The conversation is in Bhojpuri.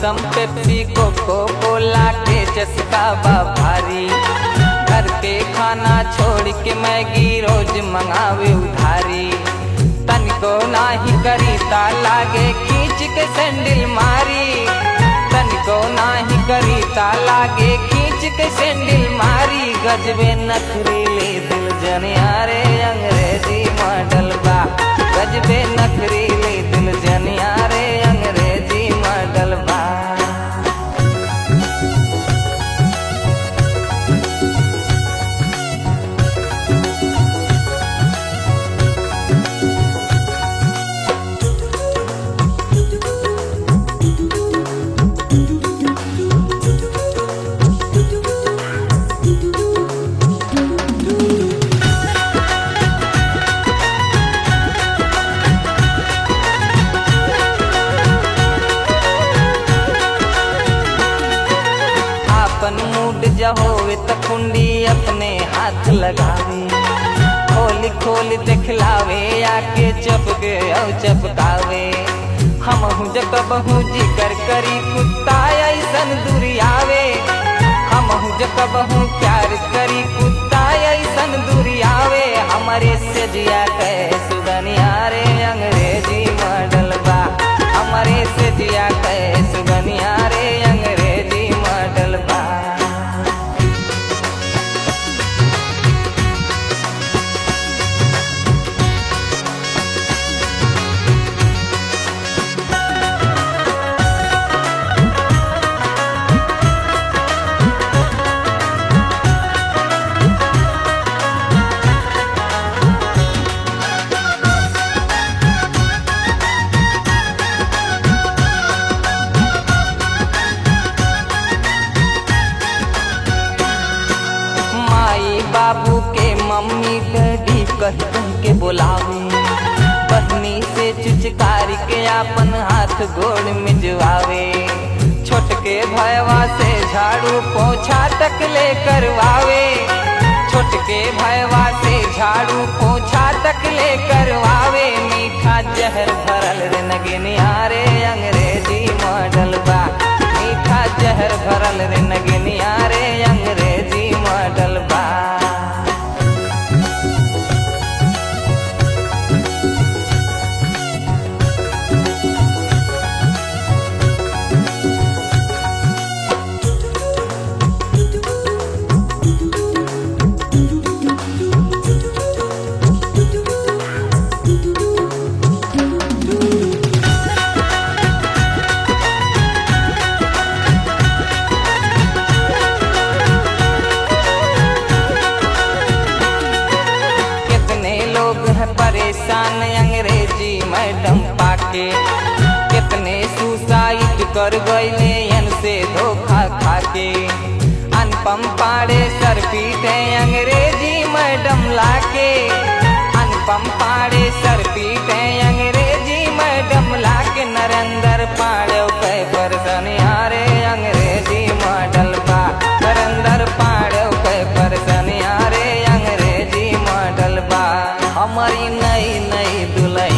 थम्सम पेप्सी कोको कोला के चस्का बा भारी घर के खाना छोड़ के मैगी रोज मंगावे उधारी तनिको नाही करी ता लागे खींच के सैंडल मारी तनिको नाही करी ता लागे खींच के सैंडल मारी गजबे नखरीले दिल जनियारे अंग्रेजी मॉडल बा गजबे नखरीले दिल जनियारे अंग्रेजी मॉडल बा आपन मूड जहोवे त कुंडी अपने हाथ लगावे खोल खोल दिखलावे आके चपके औ चपकावे हम हूँ जकबहू जिकर करी कुत्ता ऐसन दुरियावे हम हूँ जकबहू प्यार करी कुत्ता ऐसन दुरियावे हमारे से जिया कहे सुगनिया रे अंग्रेजी मॉडल बा हमारे से जिया कहे सुगनिया रे अंग्रेजी मॉडल बा माई बाबू के मम्मी डैडी कह कह के बुलावे बहनी से चुचकारी के अपन हाथ गोड़ मिजवावे छोटके भयवा से झाड़ू पोछा तक ले करवावे छोटके भयवा से झाड़ू पोछा तक ले करवावे मीठा जहर भरल रे नगनिया रे अंग्रेजी मॉडल बा मीठा जहर भरल रे नगनिया रे अंग्रेजी मॉडल बा कितने लोग हैं परेशान अंग्रेजी मैडम पाके कितने सुसाइड कर गए से धोखा खाके अनुपम पाड़े सर पीटे अंग्रेजी मैडम लाके अनुपम पाड़े सर पीटे अंग्रेजी मैडम लाके नरेंद्र पाड़े पे परसनी हारे अंग्रेजी मॉडल बा नरेंद्र पाड़े पे परसनी हारे अंग्रेजी मॉडल बा हमारी नई नई दुल्हन